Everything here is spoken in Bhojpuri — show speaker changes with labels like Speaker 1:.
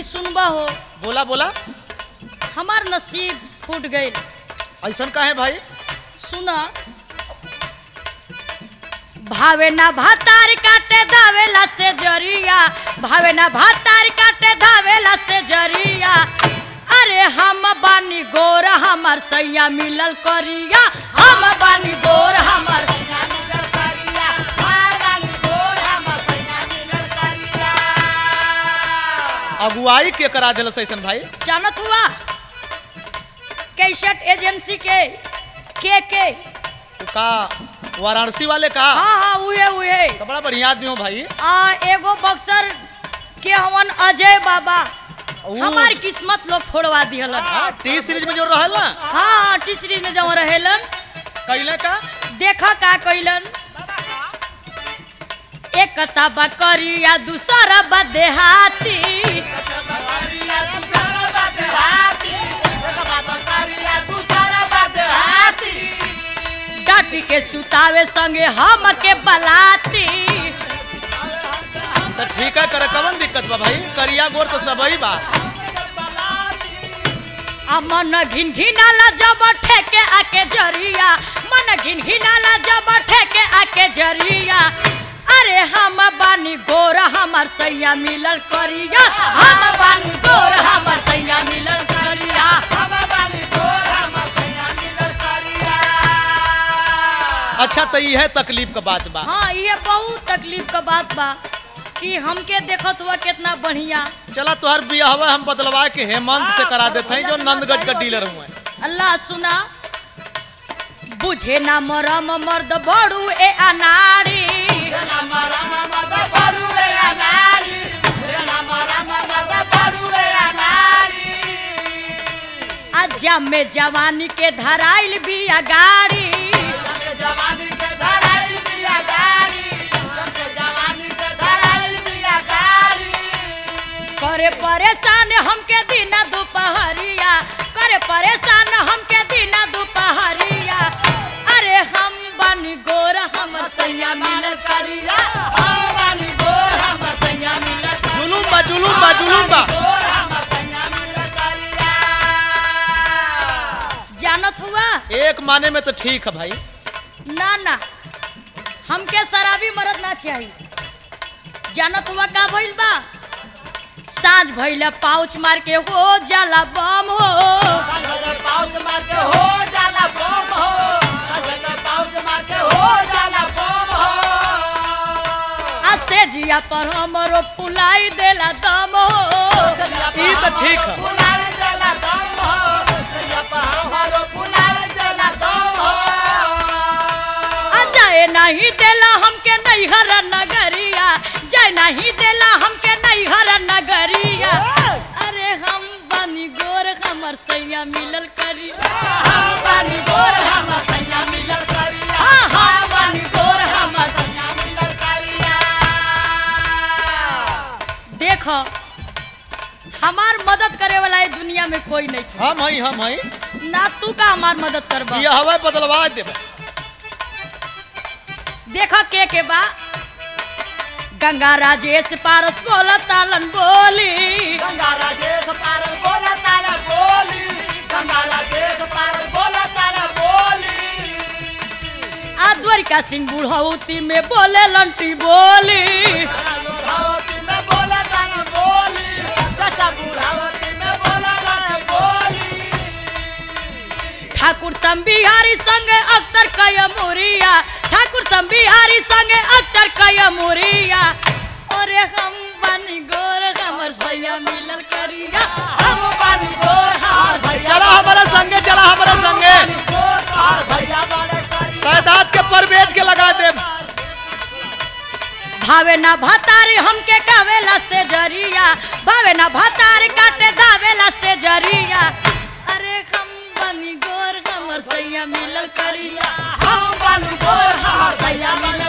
Speaker 1: सुनबा हो
Speaker 2: बोला बोला
Speaker 1: हमार नसीब फूट गई
Speaker 2: ऐसन का है भाई
Speaker 1: सुना भावे ना भातार काटे धावेला से जरिया भावे ना भातार काटे धावेला से जरिया अरे हम बानी गोर हमर सैया मिलल करिया हम बानी गोर हमर
Speaker 2: अगुवाई के करा दिलस ऐसन भाई
Speaker 1: जानत हुआ कैसेट एजेंसी के के के
Speaker 2: तो का वाराणसी वाले का
Speaker 1: हाँ हाँ उहे उहे
Speaker 2: तो बड़ा बढ़िया आदमी हो भाई
Speaker 1: आ एगो बक्सर के हवन अजय बाबा
Speaker 2: ऊ-
Speaker 1: हमार किस्मत लोग फोड़वा दिहलन
Speaker 2: हाँ, टी सीरीज में जो रहल ना
Speaker 1: हाँ हाँ टीसरी में जब रहेलन
Speaker 2: कैले का
Speaker 1: देख का कैलन एक कताबा करिया दूसरा बा देहाती डाटी के सुतावे संगे हम के बलाती
Speaker 2: तो ठीक है करे कवन दिक्कत बा भाई करिया गोर तो सबही बा
Speaker 1: आ मन घिन घिनाला जब ठेके आके जरिया मन घिन घिनाला जब ठेके आके जरिया अरे हम बानी गोर हमर सैया मिलल करिया हम बानी गोर हमर सैया मिलल करिया
Speaker 2: अच्छा तो ये है तकलीफ का बात बा
Speaker 1: हाँ ये बहुत तकलीफ का बात बा कि हमके देखत हुआ कितना बढ़िया
Speaker 2: चला तोहर बियाहवा हम बदलवा के हेमंत से करा देते हैं जो नंदगंज का डीलर हुए
Speaker 1: अल्लाह सुना बुझे ना मरम मर्द बड़ू ए अनाड़ी अज्जा में जवानी के धराइल बिया गाड़ी करे परेशान हमके दीना दोपहरिया करे परेशान हमके दीना दोपहरिया अरे हम बनी गोर हमर सैया मिलल करिया हम बनी गोर हमर सैया मिलल
Speaker 2: जुलूम बा जुलूम बा जुलूम बा
Speaker 1: जानत हुआ
Speaker 2: एक माने में तो ठीक है भाई
Speaker 1: ना ना हमके शराबी मरद ना चाहिए जानत हुआ का भइल बा साँझ भइल पाउच मार के हो जाला बम हो आ से जिया पर हमरो फुलाई देला दम हो
Speaker 2: ई तो ठीक है
Speaker 1: आ जाए नहीं देला हमके नैहर नगरिया जाए नहीं देला हमके नैहर नगरिया अरे हम बनी गोर हमर सैया मिलल करिया हम बनी गोर हमर सैया मिलल करिया हाँ हाँ बनी गोर हमर सैया मिलल करिया देखो हमार मदद करे वाला ये दुनिया में कोई नहीं
Speaker 2: हम हई हम हई
Speaker 1: ना तू का हमार मदद करबा
Speaker 2: बियाहवा बदलवा देबे
Speaker 1: देखो के के बा गंगा राजेश पारस बोला तालन बोली आ द्वारिका सिंह बुढ़ौती में बोले लंटी बोली ठाकुर संबिहारी संगे अख्तर कय मुरिया ठाकुर संबिहारी संगे अख्तर कय मुरिया अरे हम बनी गोर हमर सैया मिलल करिया हम बनी गोर हमर सैया
Speaker 2: चला हमारा संगे चला हमारा संगे सैदात के परवेज के लगा दे
Speaker 1: भावे ना भतारी हमके कावेला से जरिया भावे ना भतारी काटे दावेला से जरिया अरे हम बनी गोर हमर सैया मिलल करिया हम बनी गोर हमर सैया मिलल